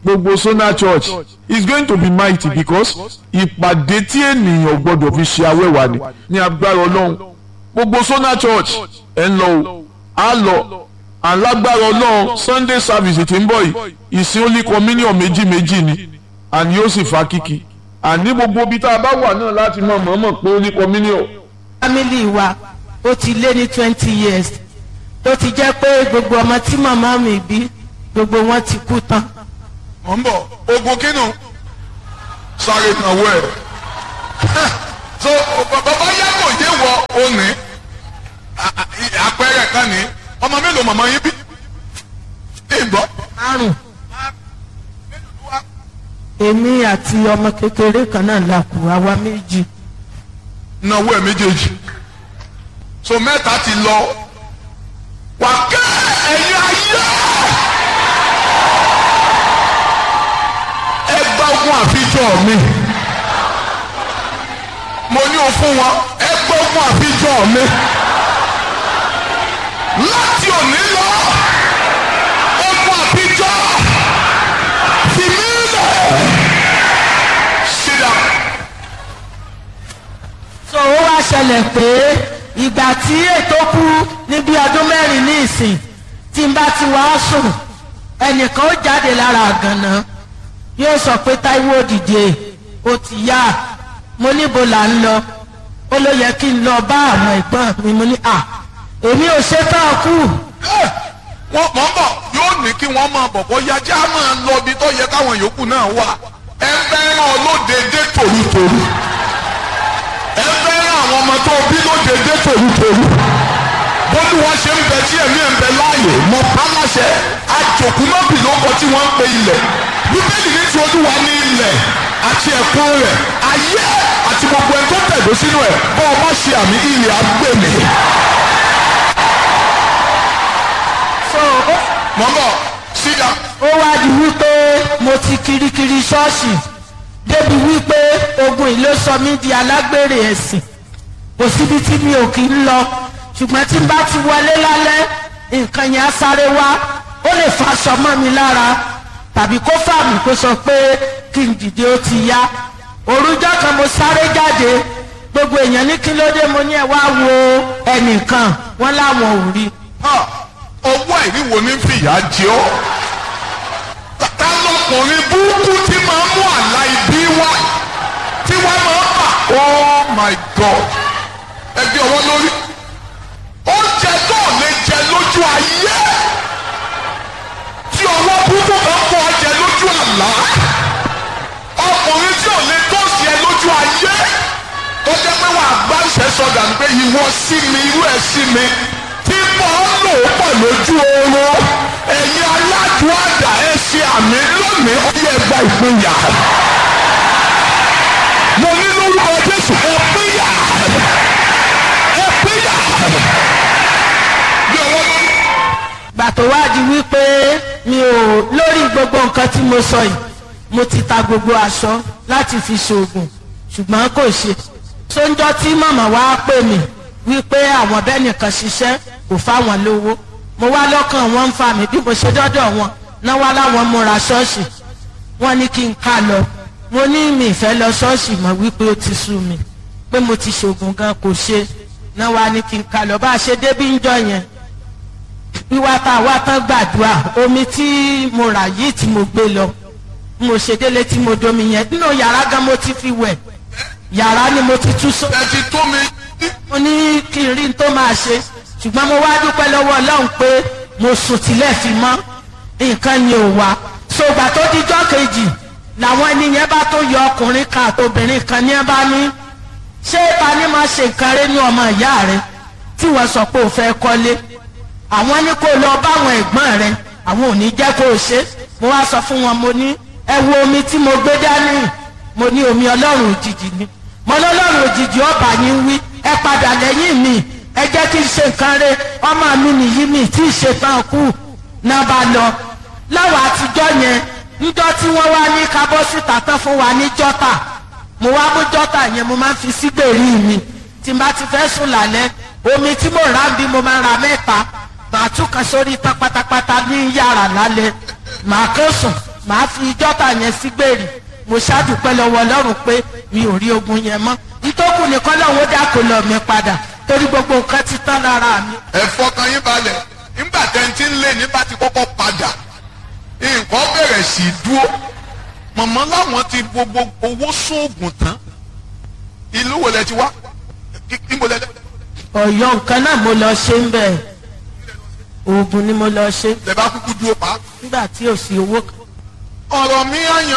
gbogbo Sona Church is going to be mighty because ìpàdé tí ènìyàn gbọdọ̀ fi ṣe awẹ́wà ni ní agbára ọlọ́run gbogbo Sona Church ẹ̀ ń lọ o á lọ alágbára ọlọ́run Sunday service tí ń bọ̀ yìí ìsìn only communion méjì méjì ni àní yóò sì fa kíkì àní gbogbo ibi tá a bá wà náà láti mọ̀ mọ̀ọ́mọ̀ pé only communion family wa ó ti lé ní twenty years tó ti jẹ́ pé gbogbo ọmọ tí màmá mi bí gbogbo wọn ti kú tán. mọ̀ ń bọ̀ ogun kínú sáré kan wọ ẹ̀ so bàbá yàgò yé wọ òní àpẹẹrẹ kan ní ọmọ mélòó màmá yín bí ìgbọ́ márùn èmi àti ọmọ kékeré kan náà la kù àwa méjì náwó ẹ̀ méjèèjì so mẹ́ta ti lọ wà kẹ́ ẹ̀yin ayé ẹ gba ogun àfijọ́ mi mo ní o fún wọn ẹ gba ogun àfijọ́ mi láti òní lọ ogun àfijọ́ fi mí lẹ̀ ṣídà so ó wá ṣẹlẹ̀ pé ìgbà tí ètò kú ní bí ọdún mẹ́rin ní ìsìn tí n bá ti wá sùn ẹnìkan ó jáde lára àgànná yóò sọ pé Táíwò dìde ó ti yá mo níbo là ń lọ ó ló yẹ kí n lọ bá àwọn ẹ̀gbọ́n mi mo ní à èmi ò ṣe tán kú wọ́n mọ̀ ń bọ̀ yóò ní kí wọ́n máa bọ̀ bọ́ yájá máa lọ ibi tó yẹ káwọn yòókù náà wà ẹ fẹ́ràn olódede tòrútòrú ẹ fẹ́ràn àwọn ọmọ tó bí lódede tòrútòrú bólúwa ṣe ń bẹ tí ẹ̀mí ẹ̀ ń bẹ láàyè mọ pálásẹ àjòkúmọ́bì ló kọ tí wọ́n ń pe ilẹ̀ bíbélì ní ti olúwa ní ilẹ̀ àti ẹ̀kún rẹ̀ ayé àti gbogbo ẹ̀ tó tẹ̀dó sínú ẹ̀ bọ́ ọ bá ṣe àmì ilẹ̀ agbèmí. so ó mọ̀ ń bọ̀ síga. ó wá di wípé mo ti kirikiri ṣọ́ọ̀ṣì débi wípé ogun yìí ló sọ mí di alágbèrè ẹ̀sìn kò síbi tí mi ò kí ń lọ ṣùgbọ́n tí n bá ti wọlé lálẹ́ nǹkan yẹn á sáré wá ó lè fa aṣọ mọ́ mi lára tàbí kó fà mí kó sọ pé kí n dìde ó ti yá òrùjọ́ kan mo sáré jáde gbogbo èèyàn ní kí ló dé mo ní ẹ wá wo ẹnìkan wọn láwọn ò rí Ah, ọwọ́ àìríwo ní fìyà jẹ ọ́. Ta- ta lọkùnrin burúkú tí máa ń mú àlá ibi wá tí wọ́n máa ń bà. oh my god ẹgbẹ́ ọwọ́ lórí. oúnjẹ tó ò lè jẹ lójú ayé tí ọwọ́ burúkú kan kọ́ ọ jẹ lójú àlá. ọkùnrin tí ò lè tó sí ẹ lójú ayé tó jẹ́ pé wàá gbá ìṣẹ́sọ̀dà ní pé ìwọ sí mi irú ẹ̀ sí mi tí mo ń lò ó pọ̀ lójú oorun ẹ̀yin aládùn àdá ẹ ṣe àmì lónìí ó yẹ gba ìpínyà mo ní lórúkọ Jésù ẹ pínyà ẹ pínyà bí ọwọ́ lórí. gbà tó wá di wípé mi ò lórí gbogbo nǹkan tí mo sọ yìí mo ti ta gbogbo aṣọ láti fi ṣoògùn ṣùgbọ́n kò ṣe sóńjọ́ tí màmá wa pè mí wípé àwọn bẹ́ẹ̀ nìkan ṣiṣẹ́ kò fáwọn lówó mo wá lọ́kàn wọn ń fa mi bí mo ṣe dọ́dọ̀ wọn náà wá láwọn múra ṣọ́ọ̀ṣì wọ́n ní kí n ká lọ mo ní mi ìfẹ́ lọ ṣọ́ọ̀ṣì mọ̀ wípé ó ti sú mi pé mo ti ṣoògùn gan kò ṣe náà wá ní kí n ká lọ bá a ṣe débí ń jọ yẹn wíwá tá a wá tán gbàdúrà omi tí mo rà yìí tí mo gbé lọ mo ṣe délé tí mo domi yẹn nínú yàrá gan mo ti fi wẹ̀ yàrá ni mo ti tú sọ ẹ ti tó mi mo ní kí n rí n tó máa ṣe ṣùgbọ́n mo wá dúpẹ́ lọ́wọ́ ọlọ́run pé mo sùn tilẹ̀ fi mọ́ nǹkan yẹn ò wá ṣògbà tó dijọ́ kejì làwọn ẹni yẹn bá tó yọ ọkùnrin kan àtobìnrin kan ní ẹ bá ní ṣé ta ni máa ṣe nǹkan rẹ ní ọmọ ìyá rẹ tí wọ́n sọ pé ò fẹ́ kọ́lé àwọn ní kó lọ báwọn ẹ̀gbọ́n rẹ àwọn ò ní jẹ́ kó o ṣe mo wá sọ fún wọn mo ní ẹ wo omi tí mo gbé dání mo ní omi ọlọ́run òjijì ni mo lọ́lọ́run òjijì ọba yín wí ẹ padà lẹ́yìn mi ẹ jẹ́ kí n ṣe nǹkan rẹ ọmọ mi nìyí mi tí ì ṣe tán kú náà bá lọ láwọn àtijọ́ yẹn níjọ́ tí wọ́n wá ní kábọ́ síta tán fún wa ní jọ́tà mo wá mú jọ́tà yẹn mo máa ń fi sígbèrí mi tí n bá ti fẹ́ sùn lálẹ́ omi tí mo rà ń bí mo máa ra mẹ́ta màá tún kan sórí tán pátápátá ní yàrá lálẹ́ màá kó sùn màá fi jọ́tà yẹn sí gbèrè mo ṣáàdùpẹ́ lọ́wọ́ ọlọ́run pé mi ò rí ogun yẹn mọ́ ìtókù nìkan lọ́wọ́ dákò lọ mi padà torí gbogbo nǹkan ti tán lára mi. ẹ fọkàn yín balẹ̀ nígbà tẹ́ntì ń lé ní bá ti kọ́kọ́ padà nǹkan bẹ̀rẹ̀ sí í dúró mọ̀mọ́ láwọn ti gbogbo owó sóògùn tán ìlú wo lẹ ti wá níbo lẹ dẹ. ọ̀yọ́ nǹkan náà mo lọ ṣe ń bẹ̀ oògùn ni mo lọ ṣe lẹ bá kúkú dúró pa. nígbà tí ò sí owó kan. ọ̀rọ̀ mi àyàn